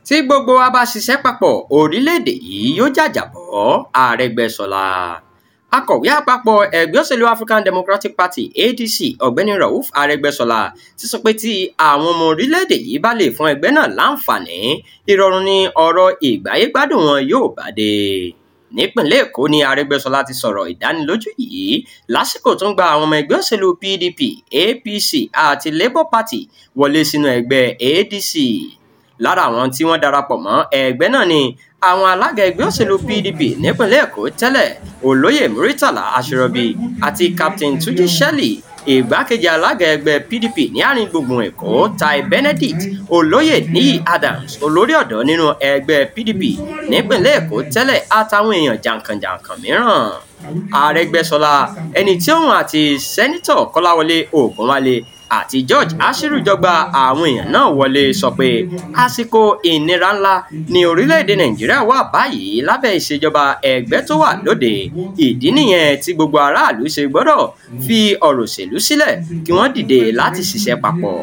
tí gbogbo wa bá ṣiṣẹ́ papọ̀ orílẹ̀-èdè yìí yóò jàjàbọ́ àrẹ́gbẹ́ṣọlá akọ̀wé àpapọ̀ ẹgbẹ́ òṣèlú african democratic party adc ọ̀gbẹ́ni rauf arẹ́gbẹ́ṣọlá ti sọ pé tí àwọn ọmọ orílẹ̀-èdè yìí bá lè fún ẹgbẹ́ náà láǹfààní ìrọ̀rùn ni ọ̀rọ̀ ìgbáyégbádùn wọn yóò bá dé nípìnlẹ̀ èkó ni arẹ́gbẹ́ṣọlá ti sọ̀rọ̀ ìdánilójú yìí lásìkò tó ń gba àwọn ọmọ ẹgbẹ́ òṣèlú pdp apc àti labour party wọlé sínú ẹgbẹ́ adc lára àwọn tí wọ́n darapọ̀ mọ́ ẹgbẹ́ náà ni àwọn alága ẹgbẹ́ òṣèlú pdp nípìnlẹ̀ èkó tẹ́lẹ̀ olóyè muritala aṣọrọbí àti captain tuji shelley ìgbákejì alága ẹgbẹ́ pdp ní àárín gbùngbùn èkó tai benedict olóyè níyì adams olórí ọ̀dọ́ nínú ẹgbẹ́ pdp nípìnlẹ̀ èkó tẹ́lẹ̀ àtàwọn èèyàn jàǹkànjàǹkàn mìíràn àrẹgbẹsọlá ẹni tí òun àti sẹ́nitọ̀ kọ́láwọlé ògúnwálé àti george ashiru jọgba àwọn èèyàn náà wọlé sọ pé àsìkò ìnira ńlá ní orílẹ̀-èdè nàìjíríà wà báyìí lábẹ́ ìṣèjọba ẹgbẹ́ tó wà lóde ìdí nìyẹn tí gbogbo aráàlú ṣe gbọ́dọ̀ fi ọ̀rọ̀ òṣèlú sílẹ̀ kí wọ́n dìde láti ṣiṣẹ́ papọ̀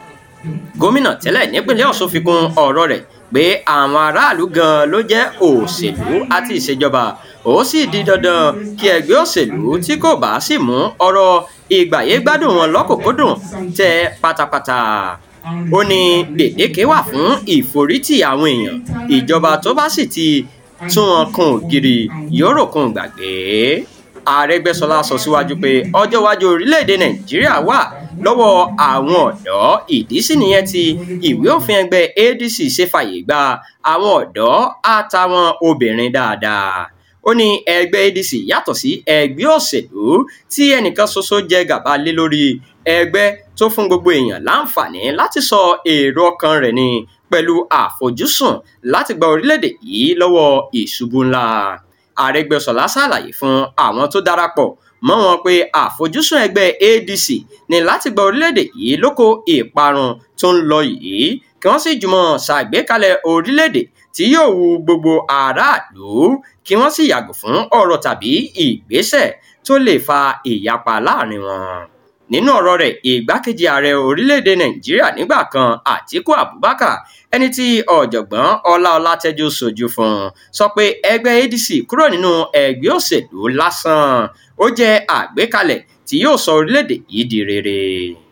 gómìnà tẹ́lẹ̀ nípínlẹ̀ ọ̀ṣun fi kún ọ̀rọ̀ rẹ̀ pé àwọn aráàlú gan ló jẹ́ òṣèlú àti ìṣèjọba ó sì di dandan kí ẹgbẹ́ òṣèlú tí kò bá sì mú ọ̀rọ̀ ìgbàyégbádùn wọn lọ́kùnkúndùn tẹ pátápátá ó ní gbèdéke wà fún ìforítì àwọn èèyàn ìjọba tó bá sì ti tún wọn kan ògiri yóò rò kún gbàgbé àrẹgbẹsọlá sọ síwájú pé ọjọ́ iwájú orílẹ̀-èdè nàìjíríà wà lọ́wọ́ àwọn ọ̀dọ́ ìdí sì nìyẹn tí ìwé òfin ẹgbẹ́ adc ṣe fàyè gba àwọn ọ̀dọ́ àtàwọn obìnrin dáadáa ó ní ẹgbẹ́ adc yàtọ̀ sí ẹgbẹ́ òṣèlú tí ẹnìkan ṣoṣo jẹ gàba lé lórí ẹgbẹ́ tó fún gbogbo èèyàn láǹfààní láti sọ èrò ọkàn rẹ̀ ni pẹ̀lú àfojúsùn láti gba orílẹ̀-èdè yìí lọ́wọ́ ìṣubú ńlá àrẹgbẹsọlá ṣàlàyé fún àwọn tó darapọ̀ mọ́ wọn pé àfojúsùn ẹgbẹ́ adc ní láti gba orílẹ̀-èdè yìí lóko ìparun tó ń lọ yìí kí wọ́n sì jùmọ̀ ṣàgbékalẹ̀ orílẹ̀-èdè tí yóò wu gbogbo aráàlú kí wọ́n sì yàgò fún ọ̀rọ̀ tàbí ìgbésẹ̀ tó lè fa ìyapa láàrin wọn nínú ọ̀rọ̀ rẹ̀ ìgbákejì ààrẹ orílẹ̀-èdè nàìjíríà nígbà kan àtíkù abubakar ẹni tí ọ̀jọ̀gbọ́n ọlá ọlátẹ́jú sojú fún sọ pé ẹgbẹ́ adc kúrò nínú ẹgbẹ́ òṣèlú lásán ó jẹ́ àgbékalẹ̀ tí yóò sọ orílẹ̀-èdè yìí di rere.